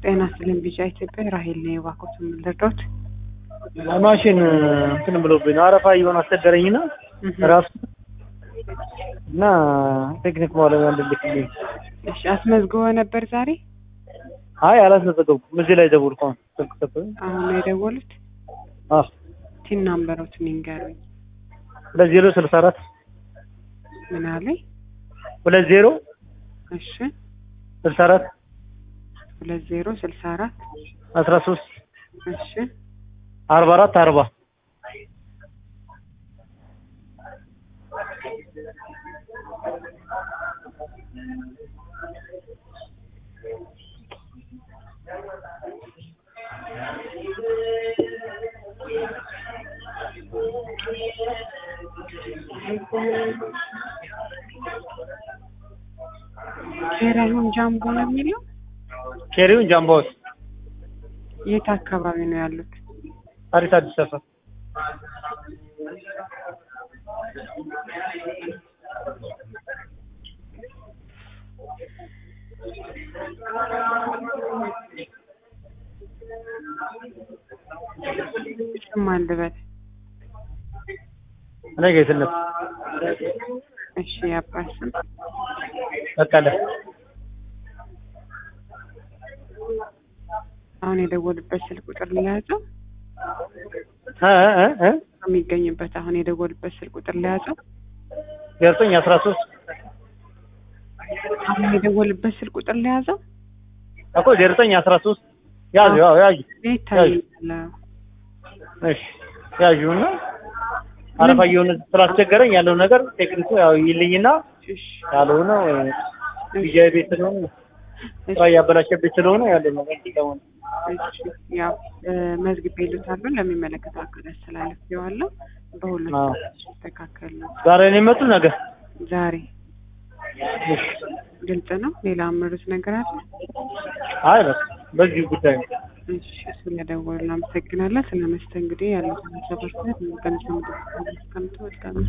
ጤና ይስጥልኝ ቢጫ ኢትዮጵያ ራሄል ነኝ። እባክዎት ምን ልርዳዎት? ማሽን እንትን ብሎብኝ ነው አረፋ እየሆነ አስቸገረኝና ራሱ እና ቴክኒክ ባለሙያ እንድልክልኝ። እሺ አስመዝግቦ ነበር ዛሬ? አይ አላስመዘገብኩም። እዚህ ላይ ደውልኩ። አሁን ስልክ ሰጠኝ። አሁን ነው የደወሉት? አዎ ቲን ናምበሮትን ይንገሩኝ። ሁለት ዜሮ ስልሳ አራት ምን አለኝ? ሁለት ዜሮ እሺ ስልሳ አራት ሁለት ዜሮ ስልሳ አራት አስራ ሶስት እሺ አርባ አራት አርባ ኬራዩን ጃምቦ ነው የሚለው? ኬሪውን ጃምባውስ የት አካባቢ ነው ያሉት? አዲስ አዲስ ሰፈር ስም አልበል። እኔ ጌትነት እሺ የአባት ስም በቀለ አሁን የደወሉበት ስልክ ቁጥር ለያዘው እ እ እ የሚገኝበት አሁን የደወሉበት ስልክ ቁጥር ለያዘው ዘጠኝ አስራ ሶስት አሁን የደወሉበት ስልክ ቁጥር ለያዘው እኮ ዘጠኝ አስራ ሶስት ያዙ ያው ያዙ ይታያል። እሺ ያዡና አረፋ እየሆነ ስላስቸገረኝ ያለው ነገር ቴክኒኩ ያው ይልኝና እሺ ያልሆነ ቢጃይ ቤት ስለሆነ ስራ እያበላሸብኝ ስለሆነ ያለው ነገር ሊቀመን እሺ ያው መዝግቤ ይሉታሉ ለሚመለከተው አካል አስተላልፌዋለሁ። በሁለት አዎ። ይስተካከል ነው ዛሬ ነው የመጡ ነገር ዛሬ እሺ ግልጽ ነው። ሌላ አመሩት ነገር አለ? አይ በቃ በዚህ ጉዳይ ነው እሺ ስለደወሉ እናመሰግናለን። ስለ መስተንግዶ ያለው ሀሳብ አስተያየት በምስል ምድር እስከምትወድቃ